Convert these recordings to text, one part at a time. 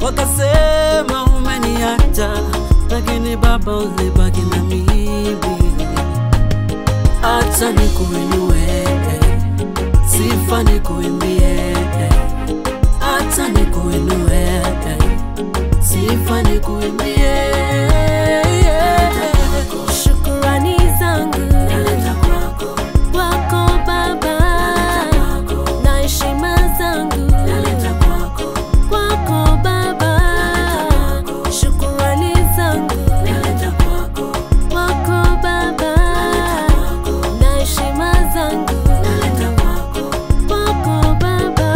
wakasema umeniacha, lakini Baba ulibaki na mimi. Acha nikuinue, sifa nikuimbie, acha nikuinue, sifa nikuimbie. Shukurani zangu Naleta kwako, kwako Baba, na heshima zangu naleta kwako, kwako Baba, shukurani zangu naleta kwako, kwako Baba, na heshima zangu naleta kwako. kwako Baba.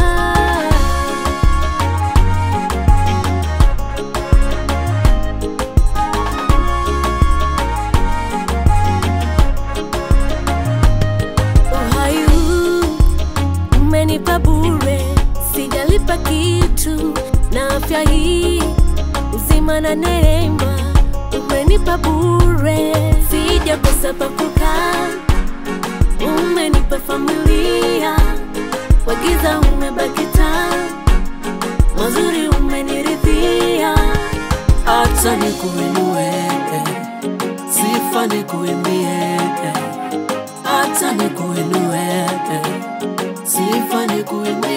Uhai huu umenipa bure, sijalipa kitu, na afya hii uzima na neema umenipa bure, sijakosa pa kukaa, umenipa familia, kwa giza umebaki taa, mazuri umeniridhia, Acha nikuinue, sifa nikuimbie, acha nikuinue, sifa nikuimbie.